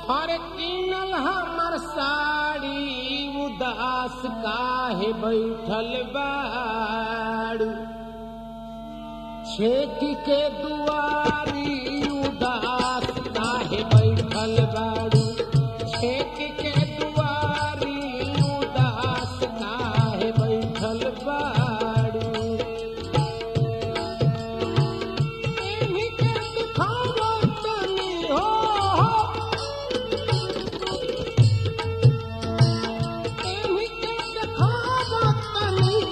हर किनल हमर साड़ी उदास काहे बैठल बाड़ू छेक के दुआरी उदास काहे बैठल बाड़ू छेक के दुआरी उदास काहे बैठल बाड़ू एही के दिखावा तनी हो एही के दिखावा तनी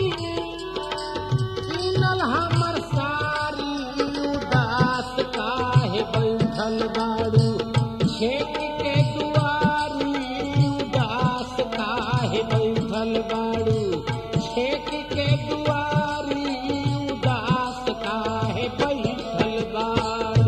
किनल हमर सारी उदास काहे बैठल बाड़ू छेक के दुआरी उदास काहे बैठल बाड़ू छेक के दुआरी उदास काहे बैठल बाड़ू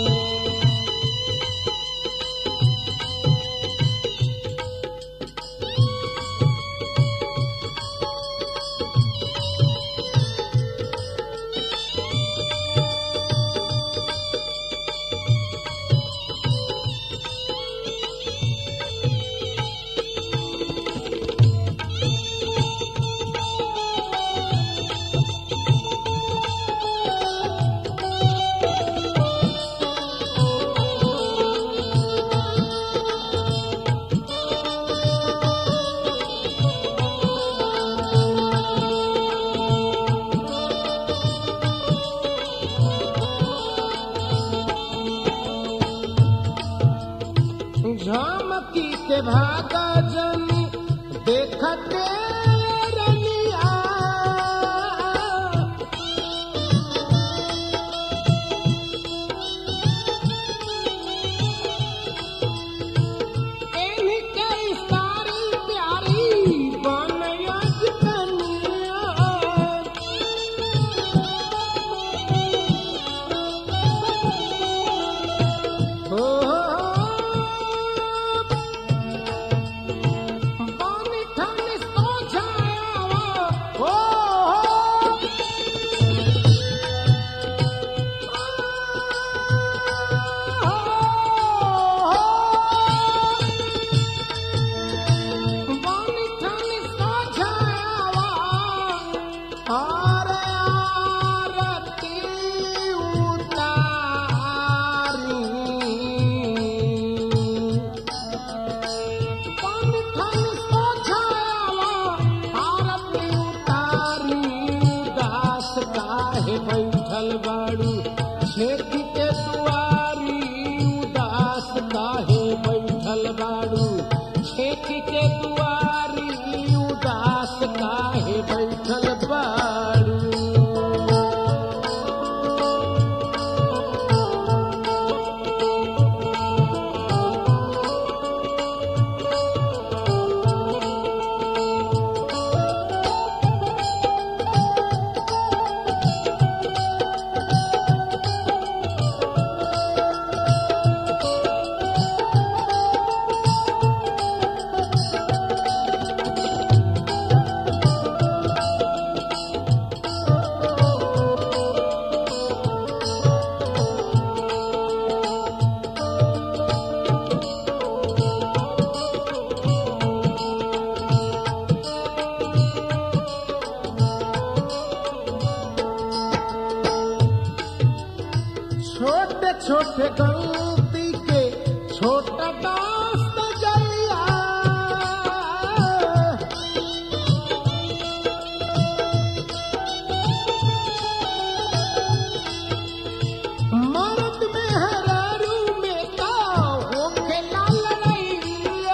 झमकी के भागा जनी देखते रनिया एही के सारी प्यारी बनया कनिया हो पानी ठानी सो जाया हो पानी ठानी सो जाया अरे आरती उतारी पानी ठानी सो जाया आरती उतारी उदास काहे बैठल बाड़ू छेक के दुआरी उदास काहे बैठल बाड़ू छेक के दुआरी उदास काहे बैठल बाड़ू छोटे छोटे गलती के छोटा दास्त जलिया मर्द में हरारू में का होखे लाल रैया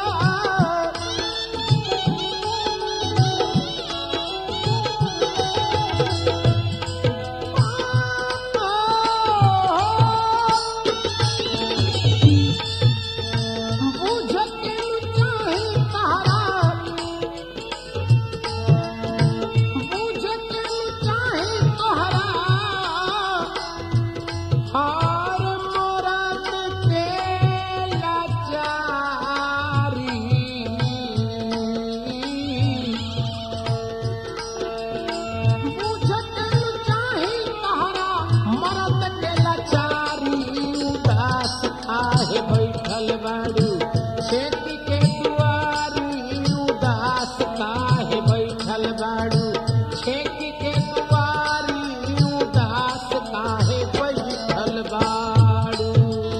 काहे बैठल बाड़ू खेती के दुआरी उदास काहे बैठल बाड़ू खेती के दुआरी उदास काहे बैठल बाड़ू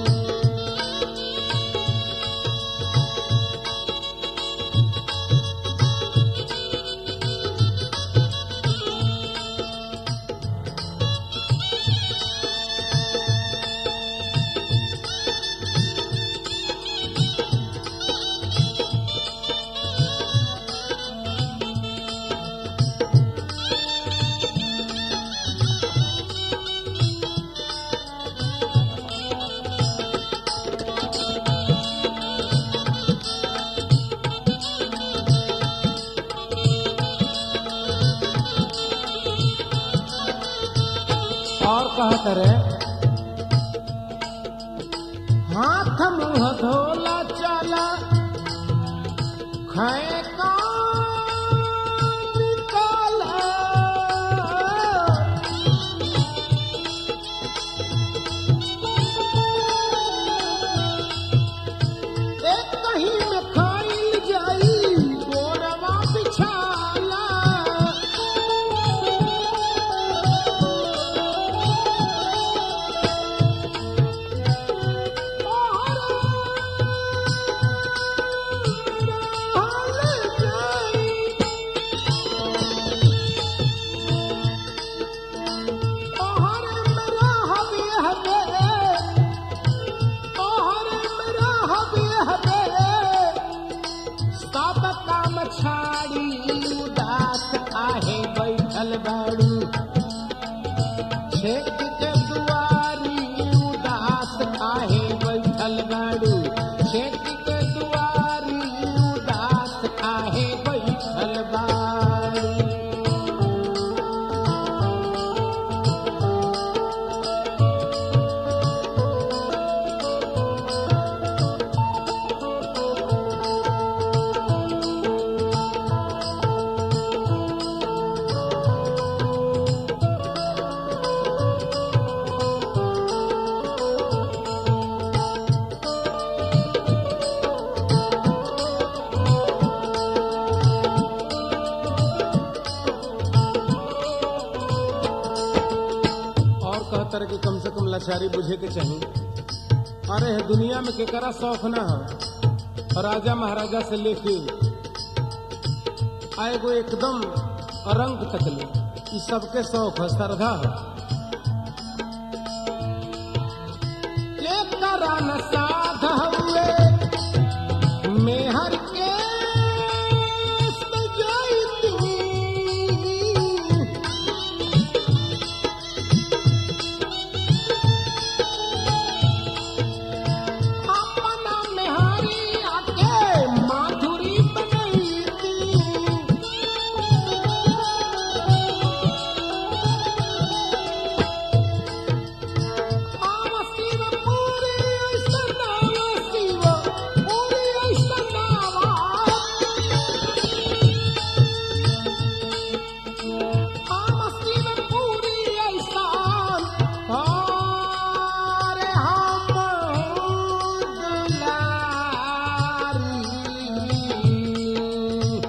और कहत रे हाथ मुंह धोला चला खाए का निकाला एक कहीं में खाइल जाई गोरवा बिछाला छाड़ी उदास आहे बैठल बाड़ू खेत के दुआरी उदास काहे बैठल बाड़ू खेत के दुआरी उदास काहे बैठल बाड़ू और कहतर कि कम से कम लाचारी बुझे के चाहिए अरे है दुनिया में केकरा शौक ना हो राजा महाराजा से लेके आएगो एकदम रंग तकले ई सबके शौक है श्रद्धा है केकरा न साध हुए मेहर के सजाई अपना मेहरी आके माधुरी बनई आवा शिव पूरी ऐसा नावा शिव पूरी ऐसा नावा आवा शिव पूरी ऐसा अरे हम दुलारी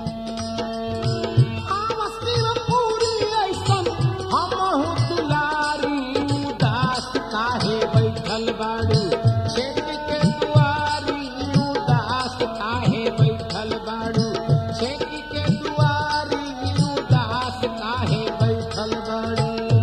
आमस्तीव पूरी ऐसन हमहु दुलारी उदास काहे बैठल बाड़ू खेत के दुआरी उदास काहे बैठल बाड़ू खेत के दुआरी उदास काहे बैठल बाड़ू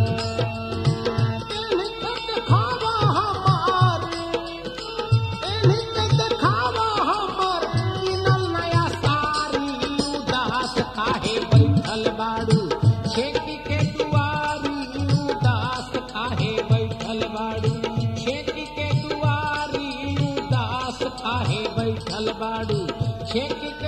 एही के देखावा हमार एही के देखावा हमर किनल नया सारी उदास काहे बैठल बाड़ू खेती के दुआरी उदास काहे बैठल बाड़ू खेती के दुआरी उदास काहे बैठल बाड़ू खेती के